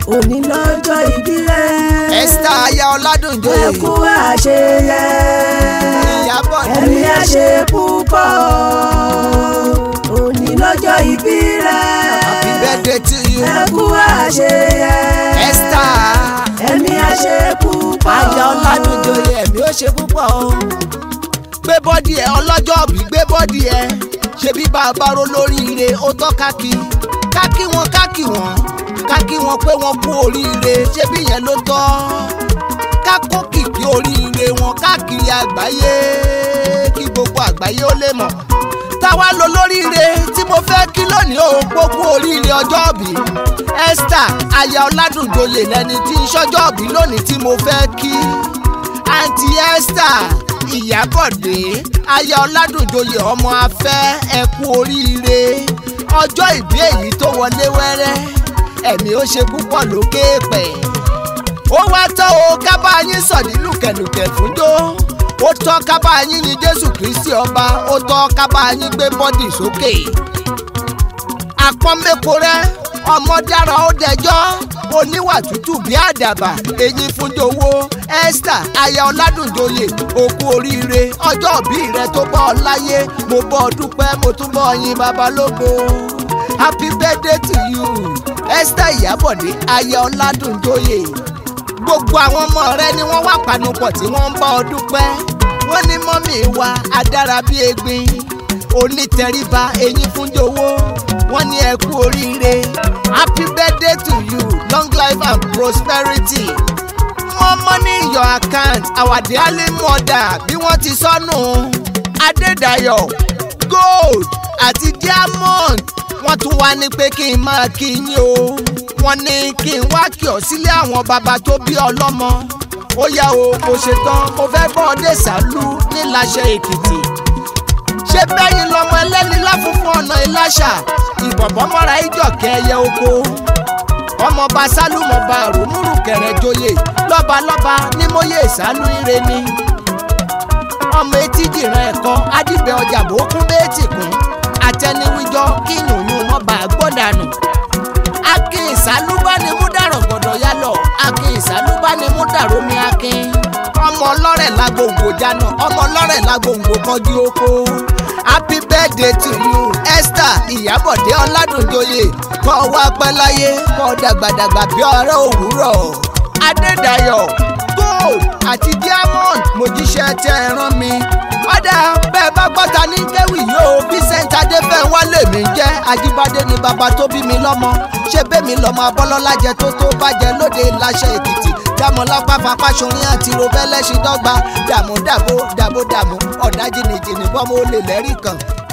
òní lọ́jọ́ ìbí rẹ̀. Esther aya Ọládùnjoyè ẹ kú àṣeyẹ. Ìyábọ̀ Dé. ẹ̀mí àṣe púpọ̀ òní lọ́jọ́ ìbí rẹ̀. happy birthday to you ẹ kú àṣeyẹ. Esther ẹ̀mí àṣe púpọ̀. aya Ọládùnjoyè ẹ̀mí ó ṣe púpọ̀ o gbé bọ́dì ẹ ọlọ́jọ́ bí gbé bọ́dì ẹ ṣebí bàbá ro lóríire ó tọ́ káàkì káàkì wọn káàkì wọn káàkì wọn pé wọn kú oríire ṣebí yẹn ló tọ́ kákó kìkì oríire wọn káàkiri àgbáyé kí gbogbo àgbáyé ó lè mọ̀ táwa lo lóríire tí mo fẹ́ kí lónìí ó gbókú oríire ọjọ́ bí Esther aya Ọládùnjoyè lẹni tí ń ṣọjọ́ bí lónìí tí mo fẹ́ kí àǹtí Esther Ìyábọ̀dé aya Ọládùnjoyè ọmọ afẹ́ ẹ kú oríire ọjọ́ ìbí èyí tó wọlé wẹ́rẹ́ ẹ̀mí ó ṣe púpọ̀ lókè pẹ̀ ó wá tọ́ o kábà yín sọ̀dí lùkẹ̀lùkẹ̀ fúnjó ó tọ́ kábà yín yin Jésù Kristi ọba ó tọ́ kábà yín gbé bọ́dì sókè àpọ́nmẹ́kọ rẹ ọmọ dára ó dẹjọ́ oníwà tútù bí àdàbà eyín fúnjowó Esther aya Ọládùnjoyè òkú oríire ọjọ́ òbí rẹ tó bọ́ ọ láyé mo bọ́ ọ dúpẹ́ mo tún bọ́ ọ yin babalógo happy birthday to you Esther Ìyábọ̀dé aya Ọládùnjoyè gbogbo àwọn ọmọ rẹ ni wọ́n wà panupọ̀ tí wọ́n ń bá ọ dúpẹ́ wọ́n ní mọ́mì wa adára bí egbin onítẹríba eyín fúnjowó wọ́n ní ẹ kú oríire happy birthday to you long life and prosperity more money in your account our darling mother bí wọ́n ti sọnù adédayọ̀ gold àti diamond wọ́n tún wá ní pé kí n máa kí yín o wọ́n ní kí n wá kí ọ sílé àwọn bàbá tó bí ọlọ́mọ ó yá o mo ṣetán mo fẹ́ bọ́ ọ dé sàlú níláṣẹ èkìtì ṣé bẹ́yìn lọmọ ẹlẹ́ni láfúnfún ọ̀nà ìláṣà ìbọ̀bọ̀ mọ́ra ìjọ̀kẹ́ ẹyẹ oko ọmọọba sálùmọ̀ba rùmúrù kẹrẹ̀joyè lọ́balọ́ba ní mòye ìsálú ire ni ọmọ etí dìran ẹ̀kọ́ adìbẹ̀ ọjà bó kún méjì kún àtẹniwíjọ kí yùnyún mọ́ba gbọ́dànù akin ìsálúbánimú dàrọ̀ gbọ́dọ̀ yálọ̀ akin ìsálúbánimú dàrómi akin ọmọ ọlọ́rẹ̀ lágbòǹgbò jáná ọmọ ọlọ́rẹ̀ lágbòǹgbò kọjú oko happy birthday to you Esther Ìyábọ̀dé Ọládùnjoyè kọ́ wá pẹ́ láyé kọ́ dàgbàdàgbà bí ọ̀rẹ́ òwúrọ̀ Adédayọ̀ gold àti diamond mojíṣẹ́ tẹ́ ẹ rán mi ọ̀dà bẹ́ẹ̀ bá gbọ́ta ní kéwì yóò Vincent Adéfẹ́nwálé mi jẹ́ Ajíbádé ni bàbá tó bí mi lọ́mọ ṣé bẹ́mi lọ́mọ abọ́lọ́lá jẹ tó tó bàjẹ́ lóde láṣẹ Èkìtì dàmọ́ lápá fapáṣọrin àti robẹ́lẹ́sìn dọ́gba dàmú dàbó dàbó dàmú ọ̀dà jìnnìjìnnì bọ́mọ olè lẹ́rìí kan